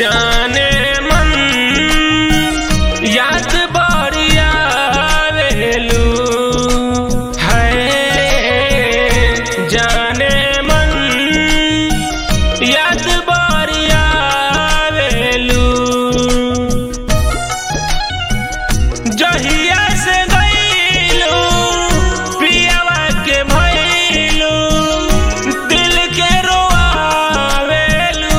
जाने मन याद बड़िया वेलू है जाने मन याद बड़िया वेलू जहिया से गईलू पियावा के भइलू दिल के रोआवेलू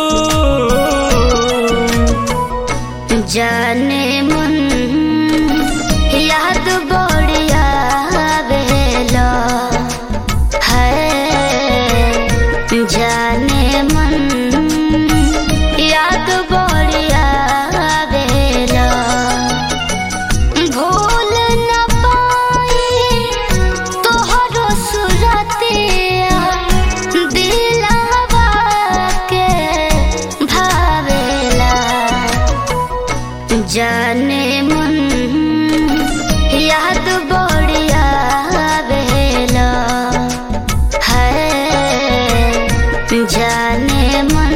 जाने मन याद बढ़िया बेला है जाने मन याद बढ़िया बेला भूल न पाई तोहरो सुरतिया दिलवा के भावेला जाने मन याद बढ़िया बेला है जाने मन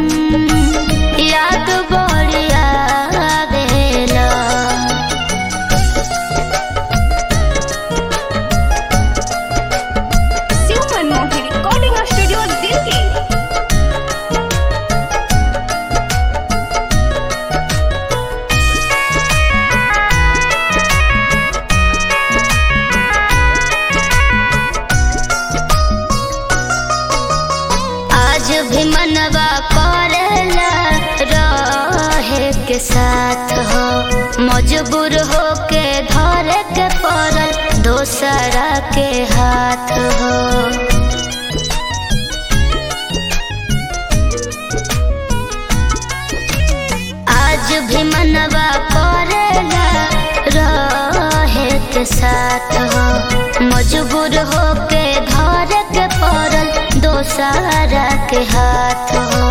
याद बढ़िया बेला शिव मनमोहन रिकॉर्डिंग स्टूडियो दिल्ली आज भी मनवा करेला रहे के साथ हो मजबूर हो के धरे के पड़ल दोसरा के हाथ हो आज भी मनवा करेला रहे के साथ हो मजबूर हो के धरे के पड़ल दोसरा के हाथ हो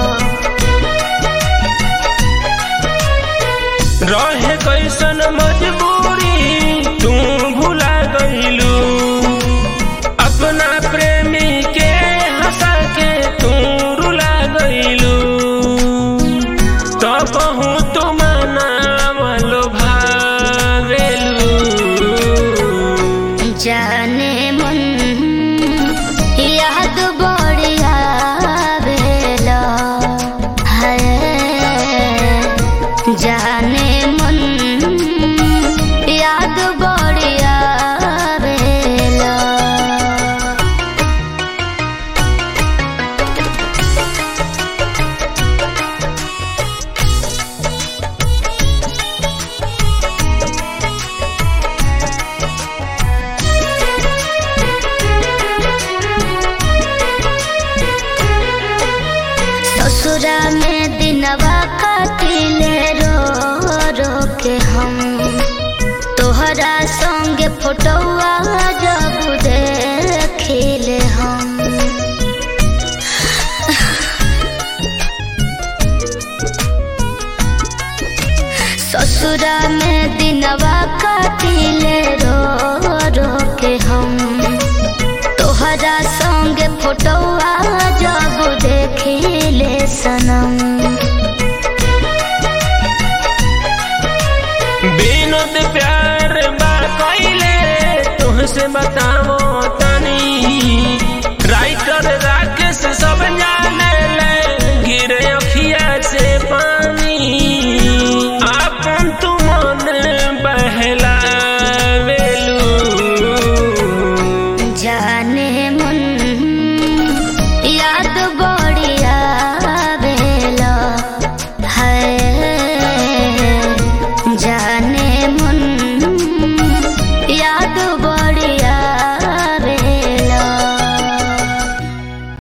रहे कैसन मजबूरी तू भुला गईलू अपना प्रेमी के हंसा के तू रुला गईलू तो कहूँ तू मनावलो भावेलू जाने मन याद बढ़िया बेला है जाने मन याद बढ़िया बेला ससुरा में दिनवा काटिले रो रो के हम तोहरा संगे फोटोआ जब देखिले हम ससुरा में दिनवा काटिले रो रो के हम तोहरा संगे फोटोआ जब देखिले सनम बिनोद प्यार बा कइले तुहसे बतावो